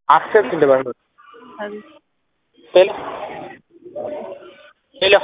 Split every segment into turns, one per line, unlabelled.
አክሰፕት እንደባል
አቤት
ሄሎ ሄሎ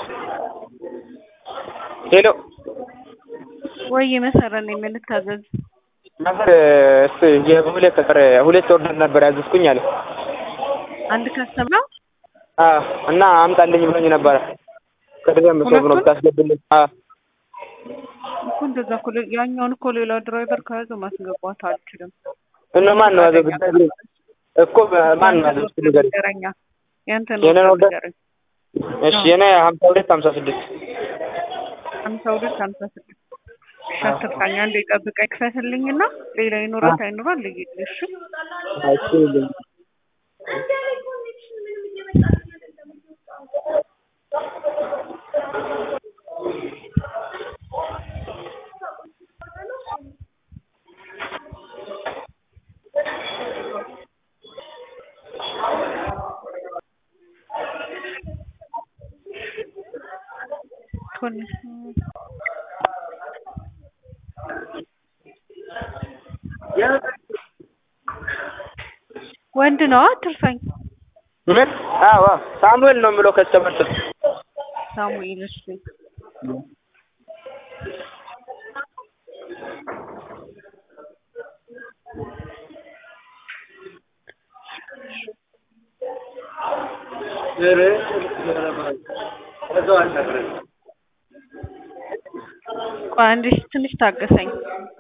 ሄሎ
ወይ መሰረት ነኝ ምን ልታዘዝ?
ነበር እስ የሁለት ቀረ ሁለት ኦርደር ነበር ያዘዝኩኝ አለ
አንድ ከስተም ነው
አዎ እና አምጣልኝ ብሎኝ ነበረ ከደም ሰው ነው ታስገብልኝ አዎ
እኮ እንደዛ እኮ ሌ- ያኛውን እኮ ሌላ ድራይቨር ከያዘው ማስገባት አልችልም።
እና ማን ነው ያዘው ብትነግሪኝ እኮ ማን ነው ያዘው እስኪ ንገሪኝ
ንገረኛ ያንተን
የኔን
ኦርደር
ኦርደር?
ንገረኝ።
እሺ የኔ ሀምሳ ሁለት ሀምሳ ስድስት
ሀምሳ ሁለት ሀምሳ ስድስት እሺ አትርሳኝ። አንዴ ጠብቀኝ ክፈትልኝና ሌላ ይኖራት አይኖራል ልይልህ እሺ
እሺ ይልኝ
ቶኒ ወንድ ነው አትርሳኝ።
ምን አዎ አዎ ሳሙኤል ነው የምለው ከስተመር ስም
ሳሙኤል እሺ ቆይ አንዴ ትንሽ ታገሰኝ።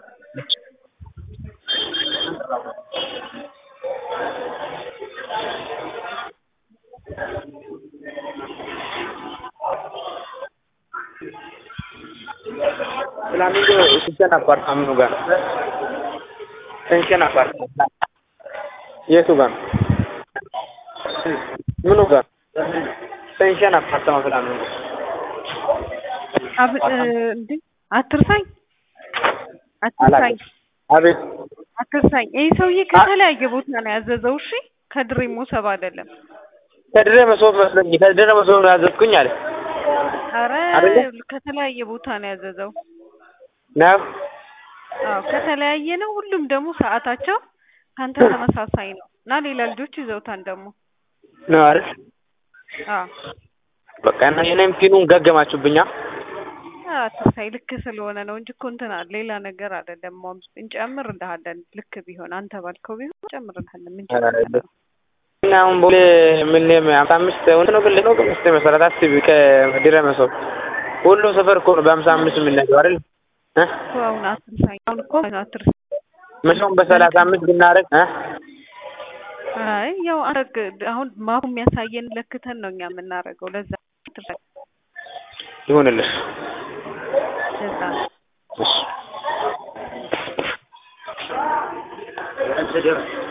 ፍላሚንጎ ስንሸን አፓርታምኑ ጋር ነው ስንሸን አፓርታማ የቱ ጋር ነው ምኑ ጋር ስንሸን አፓርታማ ፍላሚንጎ
አብ እ እንዴ አትርሳኝ አትርሳኝ
አቤት
አትርሳኝ። ይህ ሰውዬ ከተለያየ ቦታ ነው ያዘዘው። እሺ ከድሬ ሞሰብ አይደለም።
ከድሬ መሶብ መስሎኝ ከድሬ መሶብ ነው ያዘዝኩኝ አለ
አረ
አይደለ?
ከተለያየ ቦታ ነው ያዘዘው።
ነው
አዎ ከተለያየ ነው። ሁሉም ደግሞ ሰዓታቸው ካንተ ተመሳሳይ ነው እና ሌላ ልጆች ይዘውታል ደግሞ።
ነው አይደል
አዎ
በቃ እና የኔም ፒኑን ገገማችሁብኛ
አትርሳኝ። ልክ ስለሆነ ነው እንጂ እኮ እንትን አለ ሌላ ነገር አይደለም። ሞም እንጨምርልሃለን። ልክ ቢሆን አንተ ባልከው ቢሆን እንጨምርልሃለን። ምን ችግር አለው?
እና አሁን ቦሌ ምንም ሀምሳ አምስት እውነት ነው ግን ነው ግን እስኪ መሰረት አስቢ ከድሬ መሶብ ሁሉም ሰፈር እኮ ነው በሀምሳ አምስት የምንሄደው አይደል እ
እኮ አሁን አትርሳኝ። አሁን እኮ አትርሳኝ።
መቼም በሰላሳ አምስት ብናደርግ እ
አይ ያው አረግ አሁን ማፑ የሚያሳየን ለክተን ነው እኛ የምናደርገው። ለዛ አትርሳኝ።
ይሁንልሽ
ለዛ ነው።
እሺ